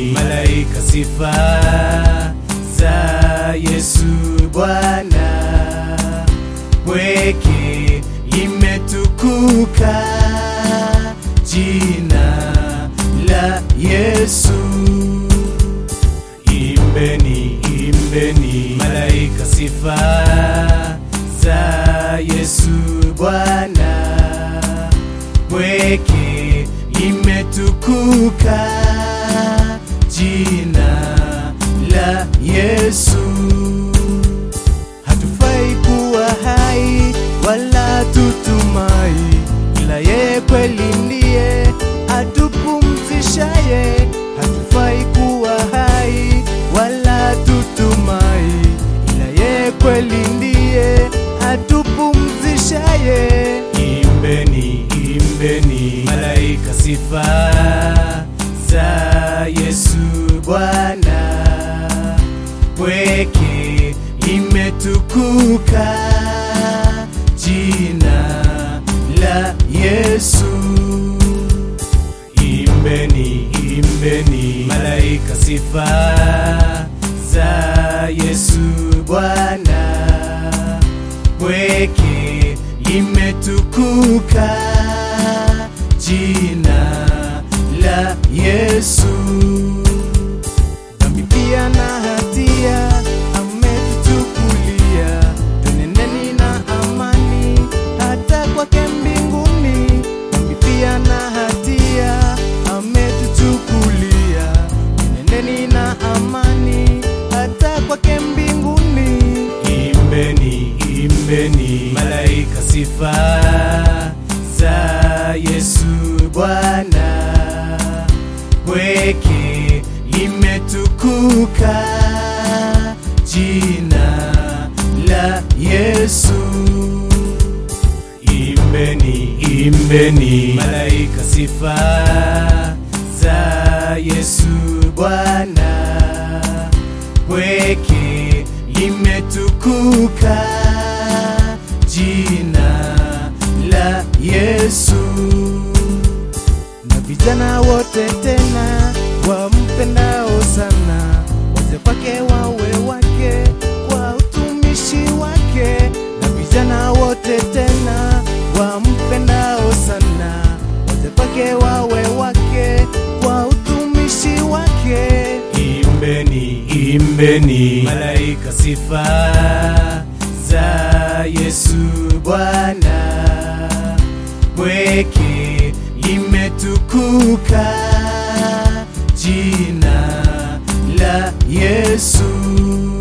imbeni malaika sifa za Yesu Bwana weke limetukuka jina la Yesu imbeni imbeni malaika sifa za Yesu Bwana weke limetukuka jina la Yesu hatufai kuwa hai wala tutumai, ila yeye kweli ndiye atupumzishaye. Hatufai kuwa hai wala tutumai, ila yeye kweli ndiye atupumzishaye. Imbeni, imbeni malaika sifa za Yesu Bwana pweke limetukuka jina la Yesu. Imbeni, imbeni malaika sifa za Yesu Bwana, pweke limetukuka jina la Yesu dhambi pia na hatia ametuchukulia, twenendeni na amani hata kwake mbinguni. Dhambi pia na hatia ametuchukulia, twenendeni na amani hata kwake mbinguni. Imbeni, imbeni malaika sifa za Yesu Bwana pweke limetukuka jina la Yesu. Imbeni, imbeni malaika sifa za Yesu Bwana, pweke limetukuka jina la Yesu na vijana wote tena wampendao sana, waze kwake wawe wake kwa utumishi wake. Na vijana wote tena wampendao sana, waze kwake wawe wake kwa utumishi wake. Imbeni, imbeni malaika sifa za Yesu Bwana pweke limetukuka jina la Yesu.